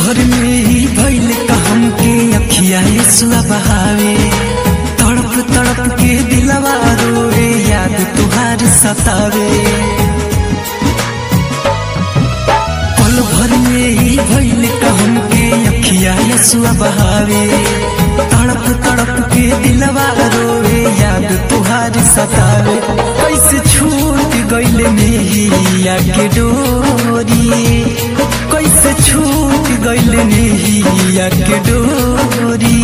भर में ही भइल कहम के अखिया सुआ बहावे तड़प तड़प के दिलवा रोए याद तुहार सतावे पल भर में ही भइल कहम के अखिया सुआ बहावे तड़प तड़प के दिलवा रोए याद तुहार सतावे कैसे छूट गइल मेहिया के डोरी कैसे छूट गइल नेहिया के डोरी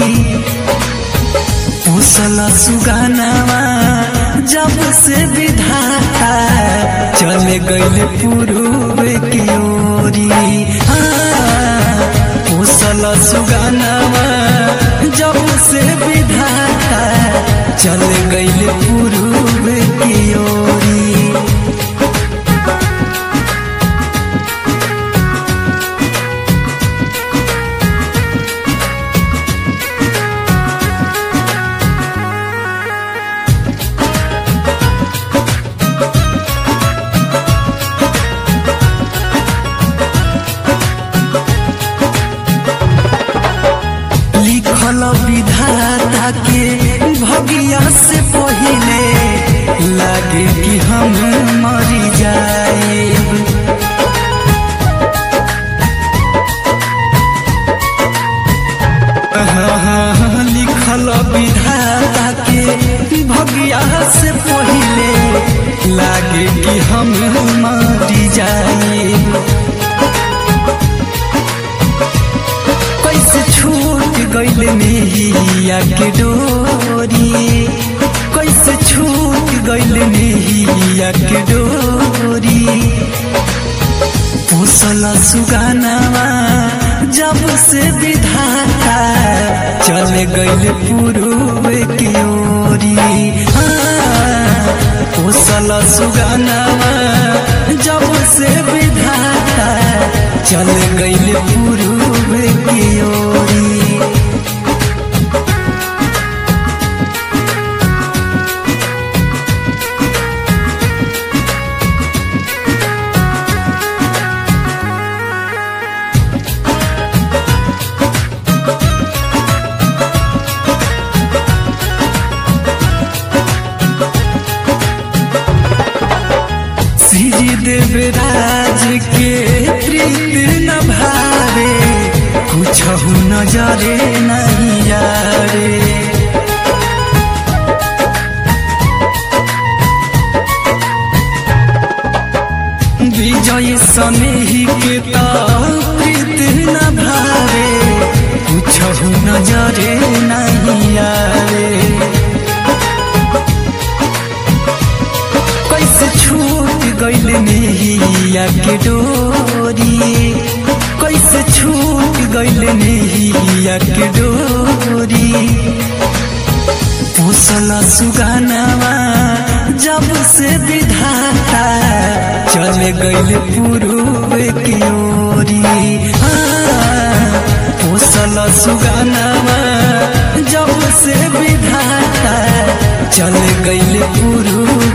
पोसला सुगानावा जब से विधाता चले गइल पूर्व की ओरी हाँ, पोसला सुगानावा जब से विधाता चले गइल पूर्व की ओरी लिखल विधाता के भगिया से पहिले लागे कि हम मरी जाए लिखल विधाता के भगिया से पहिले लागे कि हम मरी जाए कैसे छूट गइल मेहिया के डोरी कैसे छूट गइल मेहिया के डोरी पोसला सुगानावा जब से विधाता चले गइल पूर्व की ओरी हाँ, पोसला सुगानावा जब से विधाता चले गइल पूर्व की ओरी श्री देवराज के प्रीत न भारे कुछ नजरे नहीं यारे विजय सनेही के तो प्रीत न भारे कुछ नजरे नहीं यारे कैसे छूट गइल नेहिया के डोरी कैसे छूट गइल नेहिया के डोरी पोसला सुगानावा जब से विधाता चले गइल पूर्व की ओरी हाँ, पोसला सुगानावा जब से विधाता चले गइल पूर्व